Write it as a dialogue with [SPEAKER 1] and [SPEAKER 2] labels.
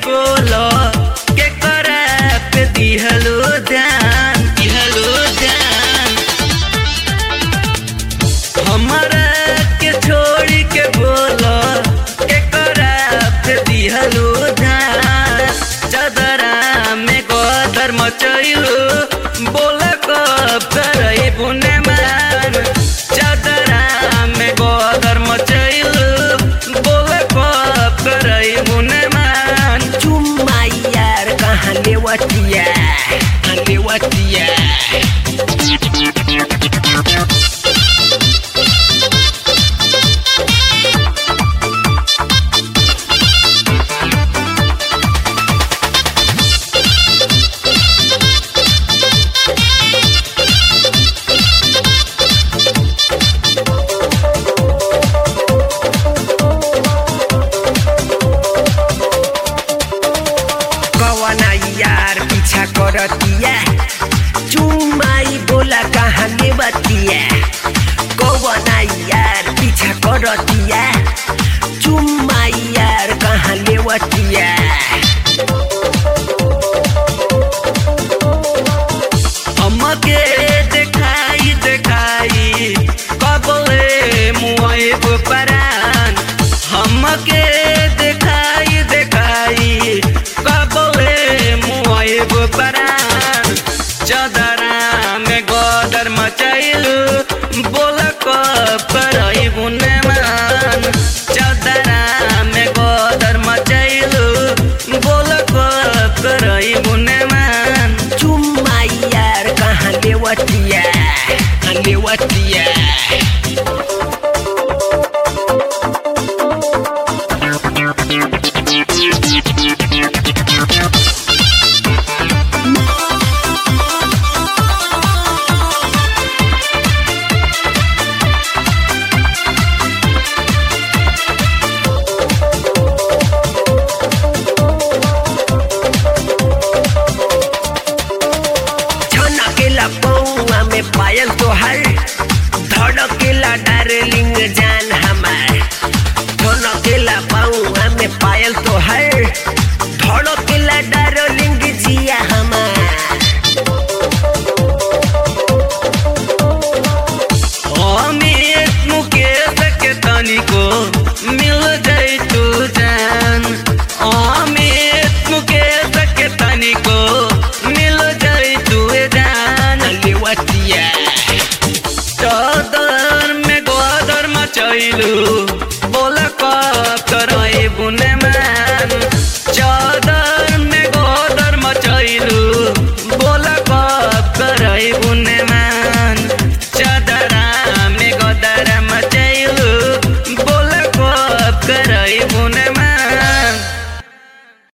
[SPEAKER 1] बोलो के करा पे दिहलो ध्यान दिहलो ध्यान हमारा के छोड़ के बोलो के करा पे दिहलो ध्यान चदरा में गोदर मचैलो बोल कब करई बुने मान चदरा में गोदर मचैलो बोल कब करई बुने मान
[SPEAKER 2] चुम्मा यार कहाँ लेवतिया कहाँ लेवतिया कवना यार पीछा करतिया चुम्माई बोला कहाँ लेवतिया कवना यार पीछा करतिया चुम्माई यार कहाँ लेवतिया
[SPEAKER 1] हमके देखाई देखाई कबले मुआइब परान हमके देखाई देखाई कबले मुआइब परान चदरा में गोदर मचैलू बोल कब करई बुने मान चदरा में गोदर मचैलू बोल कब करई बुने मान
[SPEAKER 2] चुम्माई यार कहाँ लेवतिया कहाँ लेवतिया छनकेला पौआ में पायल तोहर धड़केला डार्लिंग जान हमार छनकेला पौआ में पायल तोहर धड़केला डार्लिंग जिया हमार
[SPEAKER 1] अमित मुकेश के तनिको मिल जाई तू जान अमित मुकेश के तनिको मिल जाई तू जान
[SPEAKER 2] लेवतिया
[SPEAKER 1] चौदर में गोदर मचैलू